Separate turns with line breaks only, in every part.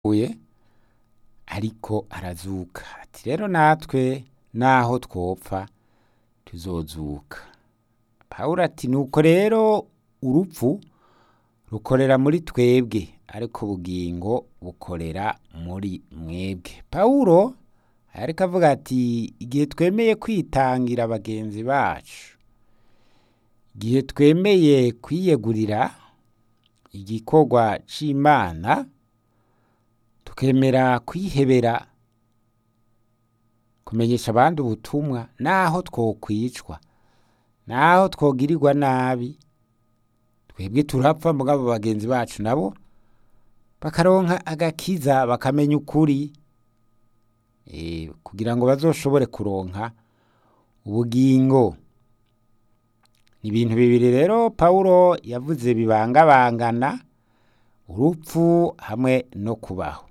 uye ariko arazuka ati rero natwe naho twopfa tuzozuka pawulo ati nuko rero urupfu rukorera muri twebwe ariko ubugingo bukorera muri mwebwe pawulo ariko avuga ati igihe twemeye kwitangira bagenzi bacu igihe twemeye kwiyegurira igikorwa c'imana tukemera kwihebera kumenyesha abandi ubutumwa naho twokwicwa naho twogirirwa nabi twebwe turapfa mugabo bagenzi bacu nabo bakaronka agakiza bakamenya ukuri eh, kugira ngo bazoshobore kuronka ubugingo ni ibintu bibiri rero pawulo yavuze bibangabangana urupfu hamwe no kubaho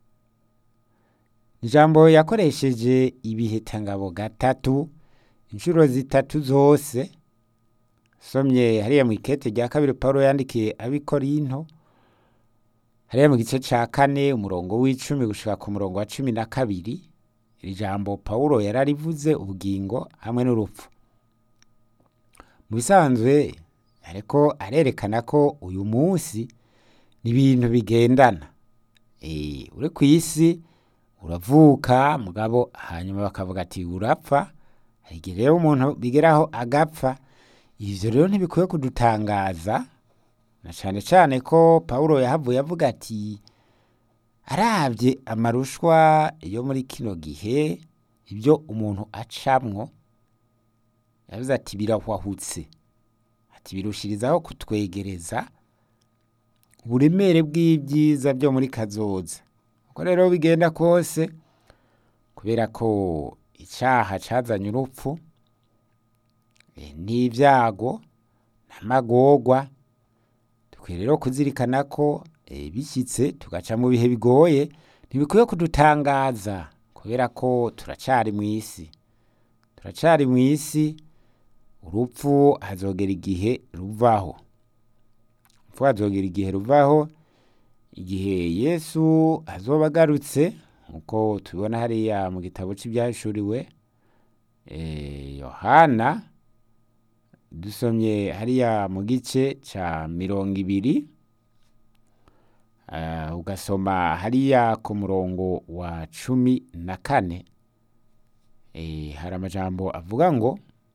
ijambo yakoresheje ibihitangabo gatatu inshuro zitatu zose somye hariya mu ikete rya kabiri pawulo yandikiye abikorinto hariya mu gice ca kane umurongo w'icumi gushika ku murongo wa cumi na kabiri iri jambo pawulo yararivuze ubugingo hamwe n'urupfu mu bisanzwe ariko arerekana ko uyu munsi ni ibintu bigendana Eh, uri ku isi uravuka mugabo hanyuma bakavuga ati urapfa hari igihe rero umuntu bigeraho agapfa ivyo rero ntibikwiye kudutangaza na cane cane ko pawulo yahavuye avuga ati aravye amarushwa yo muri kino gihe ibyo umuntu acamwo yavuze ati birahwahutse ati birushirizaho kutwegereza uburemere bw'ibyiza byo muri kazoza uko rero bigenda kose kubera ko icaha cazanye urupfu eh, n'ivyago n'amagorwa dukwiye rero kuzirikana ko eh, bishyitse tugaca mu bihe bigoye ntibikwiye kudutangaza kubera ko turacari mu isi turacari mu isi urupfu hazogera igihe ruvaho urupfu hazogera igihe ruvaho igihe yesu azoba agarutse nk'uko tubibona hariya mu gitabo cy'ibyahishuriwe eh, yohana dusomye hariya mu gice ca mirongo ibiri uh, ugasoma hariya ku murongo wa cumi na kane eh, hari amajambo avuga ngo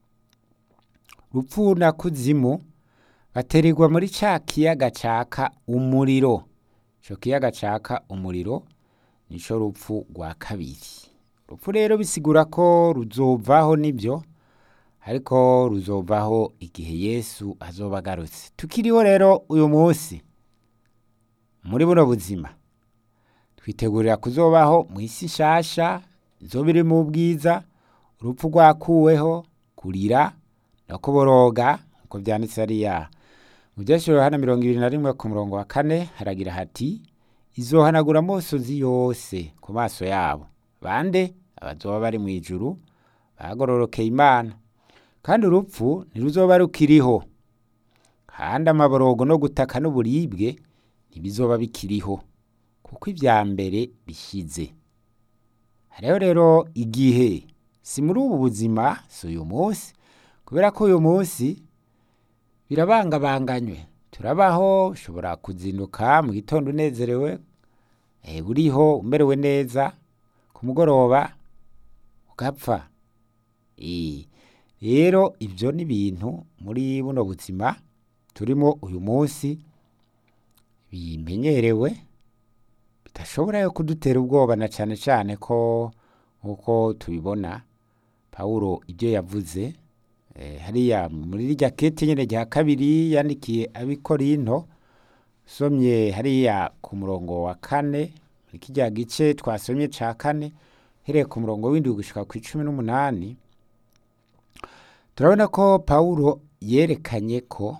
rupfu na kuzimu batererwa muri ca kiyaga caka umuriro ico kiyaga caka umuriro nico rupfu rwa kabiri rupfu rero bisigura ko ruzovaho nibyo ariko ruzovaho igihe yesu azoba agarutse tukiriho rero uyu munsi muri buno buzima twitegurira kuzobaho mu isi nshasha izoba iri mu bwiza urupfu rwakuweho kurira no kuboroga nk'uko byanditse hariya mu byashiro hana mirongo ibiri na rimwe ku murongo wa kane haragira hati izohanagura amosozi yose ku maso yabo bande abazoba bari mu ijuru bagororokeye imana kandi urupfu ntiruzoba rukiriho kandi amaborogo no gutaka n'uburibwe ntibizoba bikiriho kuko ibya mbere bishize hariho rero igihe si muri ubu buzima si uyu munsi kubera ko uyu munsi birabangabanganywe turabaho ushobora kuzinduka mu gitondo unezerewe eh, uriho umerewe neza ku mugoroba ugapfa Eh, rero ibyo ni ibintu muri buno buzima turimo uyu munsi bimenyerewe bidashobora yo kudutera ubwoba na cyane cyane ko nk'uko tubibona pawulo ibyo yavuze eh, hariya muri rya kete nyine rya kabiri yandikiye abikorinto somye hariya ku murongo wa kane muri kirya gice twasomye ca kane hereye ku murongo w'indwi gushika ku icumi n'umunani turabona ko pawulo yerekanye ko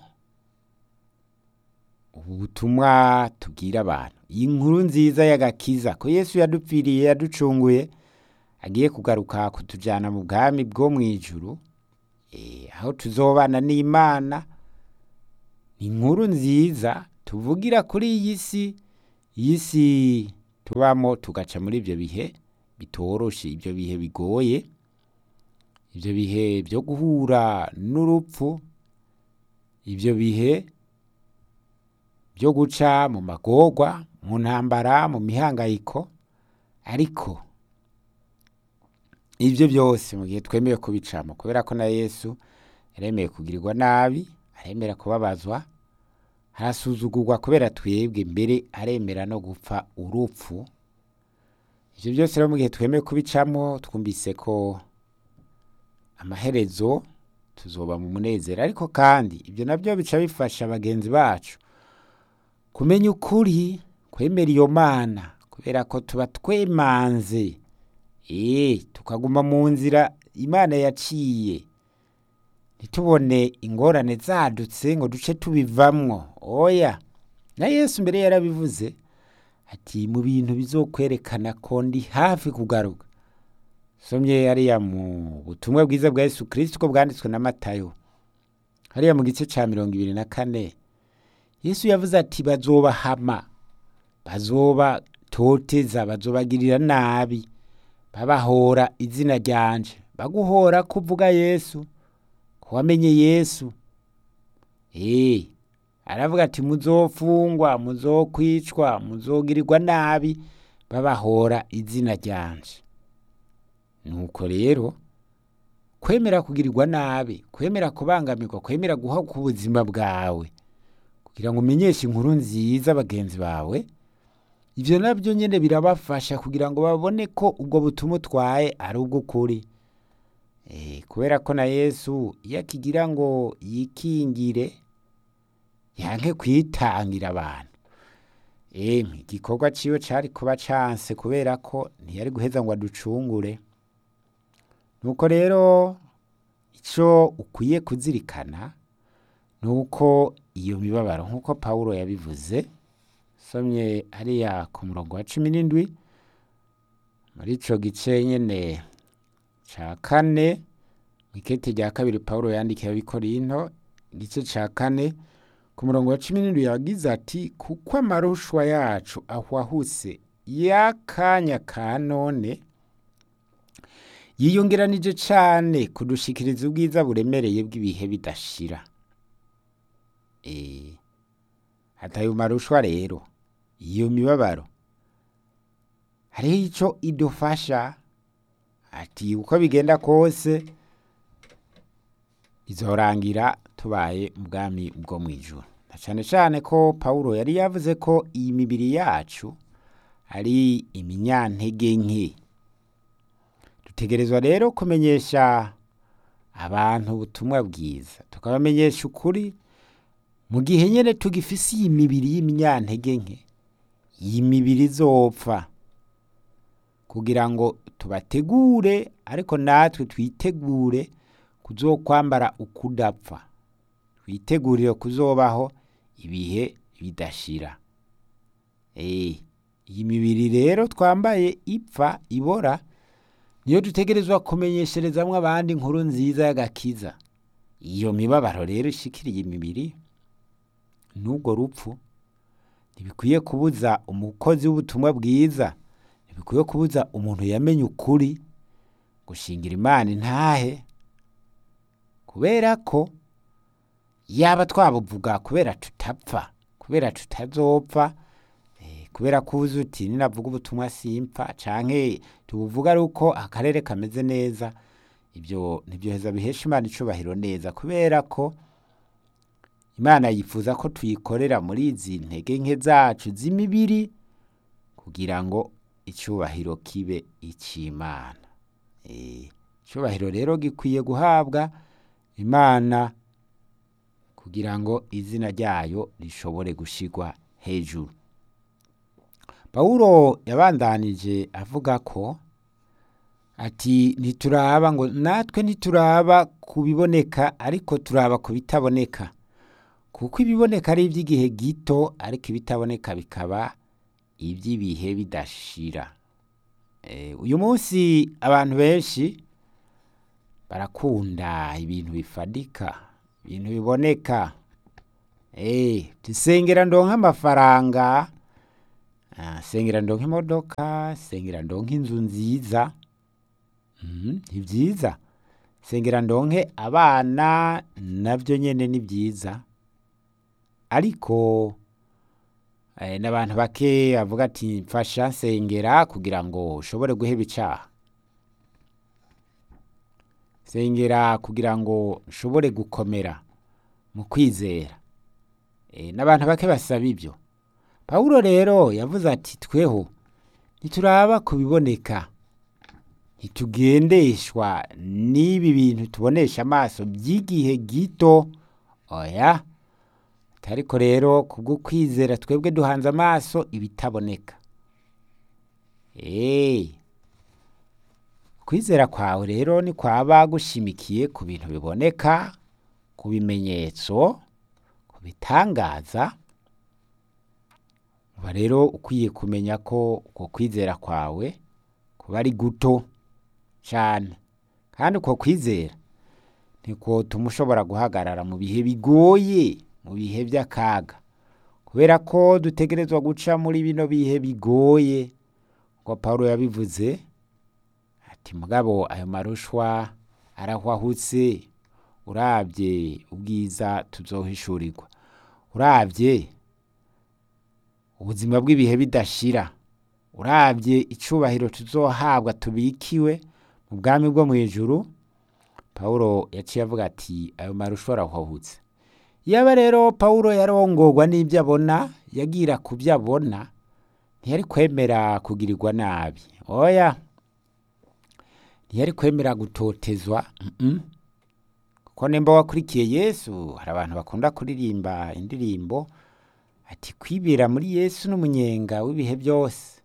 ubu butumwa tubwira abantu iyi nkuru nziza y'agakiza ko yesu yadupfiriye yaducunguye agiye kugaruka kutujyana mu bwami bwo mu ijuru eh, aho tuzobana n'imana ni inkuru nziza tuvugira kuri iyi si iyi si tubamo tugaca muri ibyo bihe bitoroshe ibyo bihe bigoye ibyo bihe byo guhura n'urupfu ibyo bihe byo guca mu magorwa mu ntambara mu mihangayiko ariko ibyo byose mu gihe twemeye kubicamo kubera ko na yesu yaremeye kugirirwa nabi aremera kubabazwa harasuzugurwa kubera twebwe mbere aremera no gupfa urupfu ibyo byose rero mu gihe twemeye kubicamo twumvise ko amaherezo tuzoba mu munezero ariko kandi ibyo nabyo bica bifasha bagenzi bacu kumenya ukuri kwemera iyo mana kubera ko tuba twemanze eee tukaguma mu nzira imana yaciye ntitubone ingorane zadutse ngo duce tubivamwo oya na yesu mbere yarabivuze ati mu bintu bizokwerekana ko ndi hafi kugaruka somye hariya mu butumwa bwiza bwa yesu kirisito ko bwanditswe na matayo hariya mu gice cya mirongo ibiri na kane yesu yavuze ati bazobahama bazobatoteza bazobagirira nabi babahora izina ryanje baguhora kuvuga yesu ko wamenye yesu eee aravuga ati muzofungwa muzokwicwa muzogirirwa nabi babahora izina ryanje nuko rero kwemera kugirirwa nabi kwemera kubangamirwa kwemera guha ku buzima bwawe kugira ngo umenyeshe inkuru nziza bagenzi bawe ibyo nabyo nyine birabafasha kugira ngo babone ko ubwo butumwa utwaye ari ubw'ukuri kubera ko na yesu iyo akigira ngo yikingire yanke kwitangira abantu igikorwa cyiwe cyari kuba canse kubera ko ntiyari guheza ngo aducungure nuko rero icyo ukwiye kuzirikana ni uko iyo mibabaro nk'uko paul yabivuze somye hariya ku murongo wa cumi n'indwi muri icyo gice nyine cya kane mu ikete rya kabiri paul yandikiye abikorinto igice cya kane ku murongo wa cumi n'indwi yagize ati kuko amarushwa yacu ahwahuse y'akanya ka none yiyongeranije cyane kudushikiriza ubwiza buremereye bw'ibihe bidashira hataye marushwa rero iyo mibabaro hariho icyo idufasha ati uko bigenda kose izorangira tubaye mu bwami bwo mu ijoro na cyane cyane ko paul yari yavuze ko iyi mibiri yacu ari iminyantege nke dutegerezwa rero kumenyesha abantu ubutumwa bwiza tukabamenyesha ukuri mu gihe nyine tugifise iyi mibiri y'iminyantege nke iyi mibiri izopfa kugira ngo tubategure ariko natwe twitegure kuzokwambara ukudapfa twitegurire kuzobaho ibihe bidashira iyi mibiri rero twambaye ipfa ibora niyo dutegerezwa kumenyesherezamwo abandi inkuru nziza y'agakiza iyo mibabaro rero ishikiriye imibiri n'ubwo rupfu ntibikwiye kubuza umukozi w'ubutumwa bwiza ntibikwiye kubuza umuntu yamenye ukuri gushingira imana intahe kubera ko yaba twabuvuga kubera tutapfa kubera tutazopfa kubera ko uzi uti ninavuga ubutumwa simpfa canke tubuvuga ari uko akarere kameze neza ibyo ntibyoheza bihesha imana icubahiro neza kubera ko imana yifuza ko tuyikorera muri izi ntege nke zacu z'imibiri kugira ngo icubahiro kibe icy'imana icubahiro rero gikwiye guhabwa imana kugira ngo izina ryayo rishobore gushigwa hejuru pawulo yabandanije avuga ko ati ntituraba ngo natwe ntituraba ku biboneka ariko turaba ku bitaboneka kuko ibiboneka ari iby'igihe gito ariko ibitaboneka bikaba iby'ibihe bidashira uyu munsi abantu benshi barakunda ibintu bifadika ibintu biboneka dusengera ndonka amafaranga Ah, sengera ndonke imodoka sengera ndonke inzu nziza Mhm, ni byiza sengera ndonke abana nabyo nyene ni byiza ariko eh, n'abantu bake bavuga ati mfasha nsengera kugira ngo ushobore guheba icaha sengera kugira ngo nshobore gukomera mu kwizera Eh, n'abantu bake basaba ibyo pawulo rero yavuze ati tweho ntituraba ku biboneka ntitugendeshwa n'ibi bintu tubonesha amaso by'igihe gito oya ariko rero kubwo kwizera twebwe duhanze amaso ibitaboneka Eh, kwizera kwawe rero ni kwaba gushimikiye ku bintu biboneka ku bimenyetso ku bitangaza uba rero ukwiye kumenya ko uko kwizera kwawe kuba ari guto cyane kandi uko kwizera niko tuma ushobora guhagarara mu bihe bigoye mu bihe by'akaga kubera ko dutegerezwa guca muri bino bihe bigoye ngo paul yabivuze ati mugabo ayo marushwa arahwahutse urabye ubwiza tuzohishurirwa urabye ubuzima bw'ibihe bidashira urabye icubahiro tuzohabwa tubikiwe mu bwami bwo mu ijuru pawulo yaciye avuga ati ayo marushwa arahwahutse yaba rero pawulo yarongorwa n'ibyo abona yagira ku byo abona ntiyari kwemera kugirirwa nabi oya ntiyari kwemera gutotezwa mm-mm. kuko nimba wakurikiye yesu hari abantu bakunda kuririmba indirimbo ati kwibera muri yesu n'umunyenga w'ibihe byose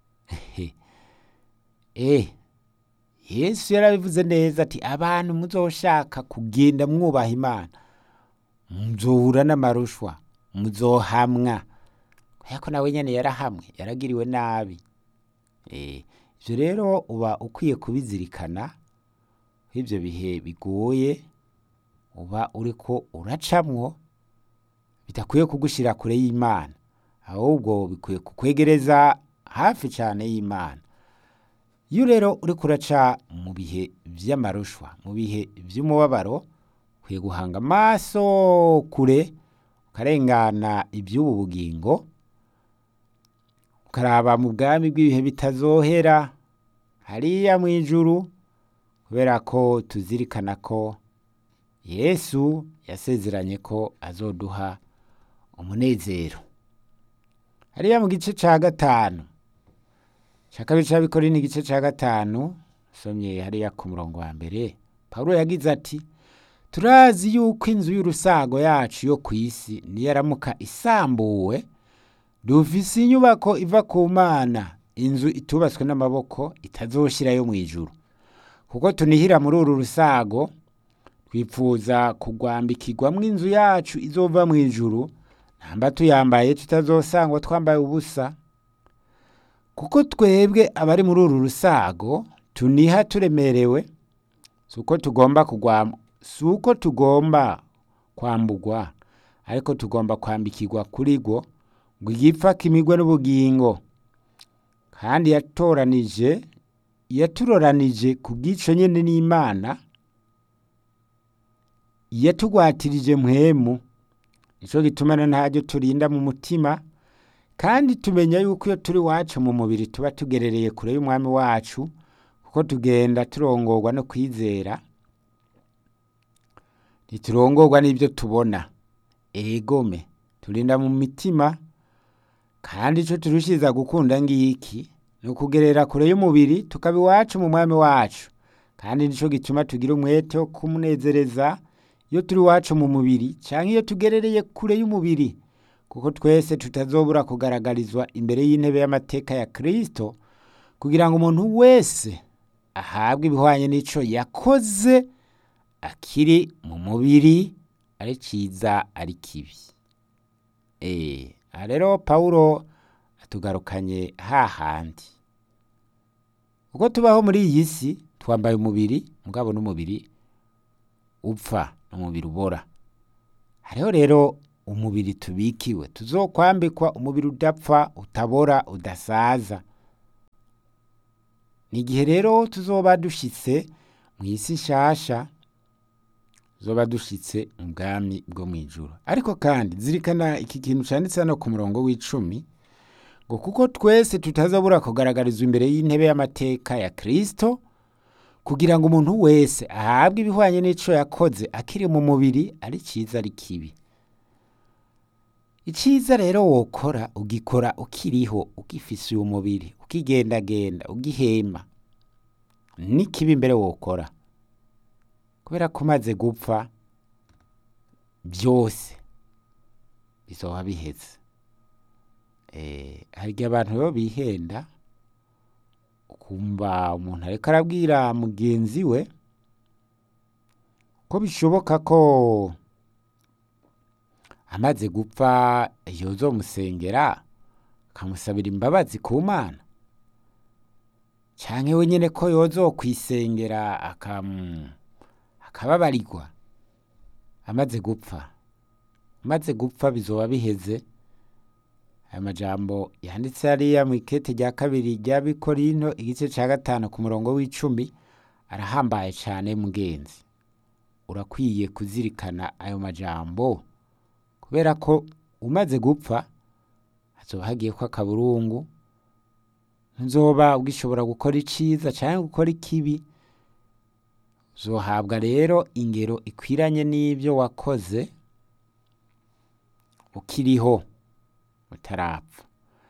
eh yesu yarabivuze neza ati abantu muzoshaka kugenda mwubaha imana muzohura n'amarushwa muzohamwa kubera ko nawe nyene yarahamwe yaragiriwe nabi eh ivyo rero uba ukwiye kubizirikana ivyo bihe bigoye uba uriko uracamwo bidakwiye kugushira kure y'imana ahubwo bikwiye kukwegereza hafi cyane y'imana iyo rero uriko uraca mu bihe vy'amarushwa mu bihe vy'umubabaro ukwiye guhanga amaso kure ukarengana iby'ubu bugingo ukaraba mu bwami bw'ibihe bitazohera hariya mu ijuru kubera ko tuzirikana ko yesu yasezeranye ko azoduha umunezero hariya mu gice ca gatanu ca kabiri c'abikori ni igice ca gatanu somye hariya ku murongo wa mbere pawulo yagize ati turazi yuko inzu y'urusago yacu yo ku isi niyaramuka isambuwe dufise inyubako iva ku mana inzu itubatswe n'amaboko itazoshirayo mu ijuru kuko tunihira muri uru rusago twipfuza kugwambikirwamwo inzu yacu izova mu ijuru ntamba tuyambaye tutazosangwa twambaye ubusa kuko twebwe abari muri uru rusago tuniha turemerewe si uko tugomba kugwa si uko tugomba kwambugwa ariko tugomba kwambikirwa kuri rwo ngo igipfa kimigwe n'ubugingo kandi yatoranije yaturoranije ku bw'ico nyene n'imana yatugwatirije mpwemu nico gitumana ntaryo turinda mu mutima kandi tumenya yuko iyo turi wacu mu mubiri tuba tugerereye kure y'umwami wacu kuko tugenda turongorwa no kwizera ntiturongorwa n'ibyo tubona egome turinda mu mitima kandi ico turushiriza gukunda ngiki ni ukugerera kure y'umubiri tukaba iwacu mu mwami wacu kandi nico gituma tugira umwete wo kumunezereza iyo turi iwacu mu mubiri canke iyo tugerereye kure y'umubiri kuko twese tutazobura kugaragarizwa imbere y'intebe y'amateka ya kristo kugira ngo umuntu wese ahabwe ibihwanye n'ico yakoze akiri mu mubiri ari ciza ari kibi eh aha rero pawulo atugarukanye hahandi uko tubaho muri iyi si twambaye umubiri mugabo n'umubiri upfa n'umubiri ubora hariho rero umubiri tubikiwe tuzokwambikwa umubiri udapfa utabora udasaza ni igihe rero tuzoba dushitse mu isi nshasha tuzoba dushitse mu bwami bwo mu ijuru ariko kandi zirikana iki kintu canditse hano ku murongo w'icumi ngo kuko twese tutazabura kugaragarizwa imbere y'intebe y'amateka ya kristo kugira ngo umuntu wese ahabwe ibihwanye n'ico yakoze akiri mu mubiri ari ciza ari kibi iciza rero wokora ugikora ukiriho ugifise uyu mubiri ukigendagenda ugihema n'ikibi mbere wokora kubera ko umaze gupfa byose bizoba biheze eh hari igihe abantu rero bihenda ukumva umuntu ariko arabwira mugenzi we ko bishoboka ko amaze gupfa yozomusengera akamusabira imbabazi ku mana canke we nyene ko yozokwisengera akam akababarirwa amaze gupfa amaze gupfa bizoba biheze aya majambo yanditse hariya mu ikete rya kabiri rya bikorinto igice ca gatanu ku murongo w'icumi arahambaye cane mugenzi urakwiye kuzirikana ayo majambo kubera ko umaze gupfa hazoba hagiyeko akaburungu ntuzoba ugishobora gukora iciza canke gukora ikibi uzohabwa rero ingero ikwiranye n'ivyo wakoze ukiriho utarapfa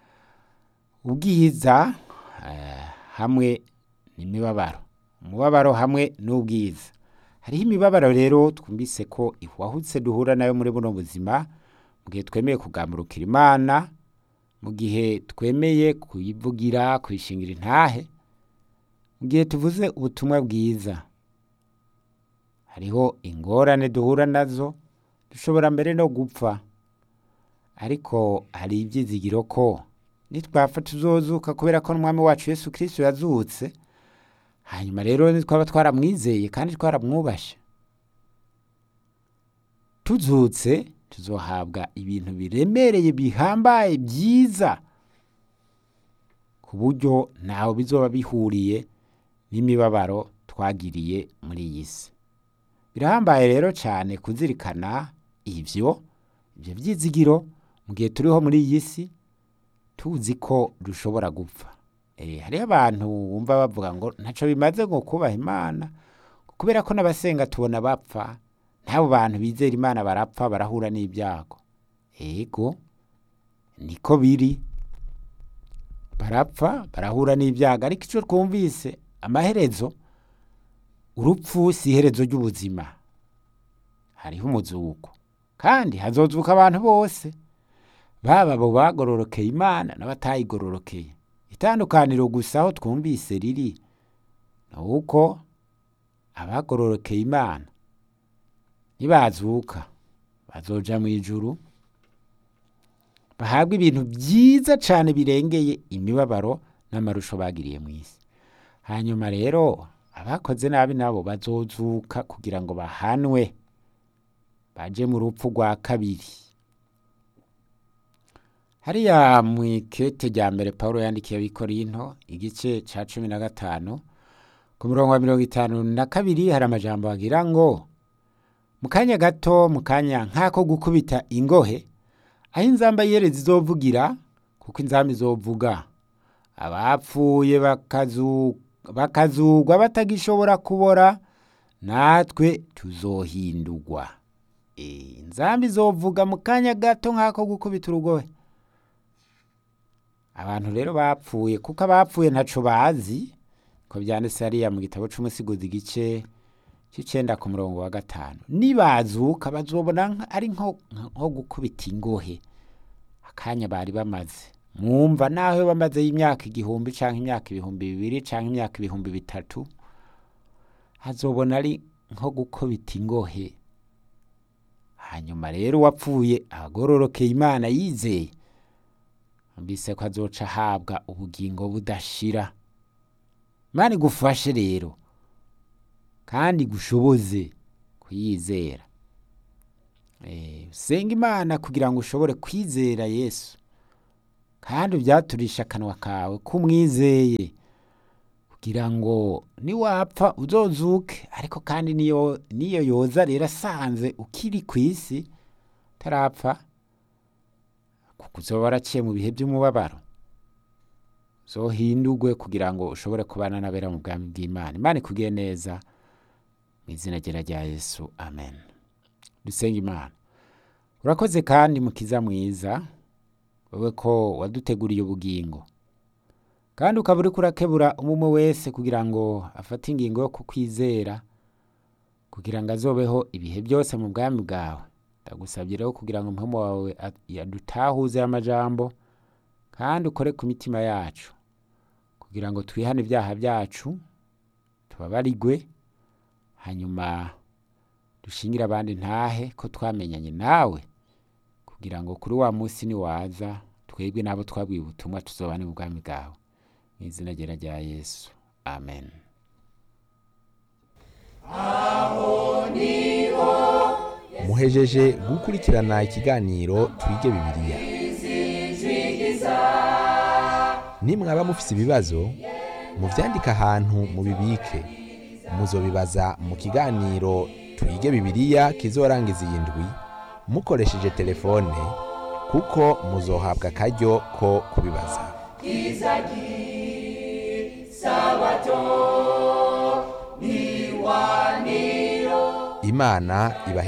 ubwiza eh, hamwe n'imibabaro umubabaro hamwe n'ubwiza hariho imibabaro rero twumvise ko ihwahutse duhura nayo muri buno buzima mu gihe twemeye kugamburukira imana mu gihe twemeye kuyivugira kuyishingira intahe mu gihe tuvuze ubutumwa bwiza hariho ingorane duhura nazo dushobora mbere no gupfa ariko hari ibyizigiro ko nitwapfa tuzozuka kubera ko n'umwami wacu yesu kirisito yazutse hanyuma rero nitwaba twaramwizeye kandi twaramwubashe tuzutse tuzohabwa ibintu biremereye bihambaye byiza ku buryo ntawe bizoba bihuriye n'imibabaro twagiriye muri iyi si birahambaye rero cyane kuzirikana ivyo ivyo vyizigiro mu gihe turiho muri iyi si tuzi ko dushobora gupfa eh hariho abantu bumva bavuga ngo ntaco bimaze ngo kubaha imana kubera ko n'abasenga tubona bapfa n'abo bantu bizera imana barapfa barahura n'ibyago ego niko biri barapfa barahura n'ibyago ariko ico twumvise amaherezo urupfu si iherezo ry'ubuzima hariho umuzuko kandi hazozuka abantu bose baba abo bagororokeye imana n'abatayigororokeye itandukaniro gusa aho twumvise riri ni uko abagororokeye imana nibazuka bazoja mu ijuru bahabwa ibintu byiza cyane birengeye imibabaro n'amarusho bagiriye mu isi hanyuma rero abakoze nabi nabo bazozuka kugira ngo bahanwe baje mu rupfu rwa kabiri hariya mu ikete rya mbere paul yandikiye abikorinto igice ca cumi na gatanu ku murongo wa mirongo itanu na kabiri hari amajambo agira ngo mu kanya gato mu kanya nk'ako gukubita ingohe aho inzamba yere zizovugira kuko inzamba izovuga abapfuye bakazugwa batagishobora kubora natwe tuzohindurwa inzamba izovuga mu kanya gato nk'ako gukubita urugohe abantu rero bapfuye kuko abapfuye ntaco bazi ko byanditse hariya mu gitabo c'umusigozi igice c'icenda ku murongo wa gatanu nibazuka bazobona ari nko gukubita ingohe akanya bari bamaze mwumva naho bamaze y'imyaka igihumbi canke imyaka ibihumbi bibiri canke imyaka ibihumbi bitatu hazobona ari nko gukubita ingohe hanyuma rero uwapfuye agororokeye imana yizeye mbise ko azoca ahabwa ubugingo budashira imana igufashe rero kandi gushoboze kuyizera senga imana kugira ngo ushobore kwizera yesu kandi ubyaturisha akanwa kawe k'umwizeye kugira ngo niwapfa uzozuke ariko kandi niyo niyo yoza rero asanze ukiri ku isi utarapfa kuko uzoba waraciye mu bihe by'umubabaro zohindurwe kugira ngo ushobore kubana n'abera mu bwami bw'imana imana ikugire neza mu izina ryera rya yesu amen dusenga imana urakoze kandi mukiza mwiza wowe ko waduteguriye ubugingo kandi ukaba uri kurakebura umwe wese kugira ngo afate ingingo yo kukwizera kugira ngo azobeho ibihe byose mu bwami bwawe ndagusabye rero kugira ngo umuhemu wawe yadutahuze amajambo kandi ukore ku mitima yacu kugira ngo twihane ibyaha byacu tubabarigwe hanyuma dushingire abandi ntahe ko twamenyanye nawe kugira ngo kuri wa munsi niwaza twebwe n'abo twabwiye ubutumwa tuzobane mu bwami bwawe mu izina ryera rya yesu amen
muhejeje gukurikirana ikiganiro twige bibiliya nimwaba mufise ibibazo muvyandike ahantu mubibike muzobibaza mu kiganiro twige bibiliya kizorangiza iyi ndwi mukoresheje telefone kuko muzohabwa akaryo ko kubibaza imana ibahe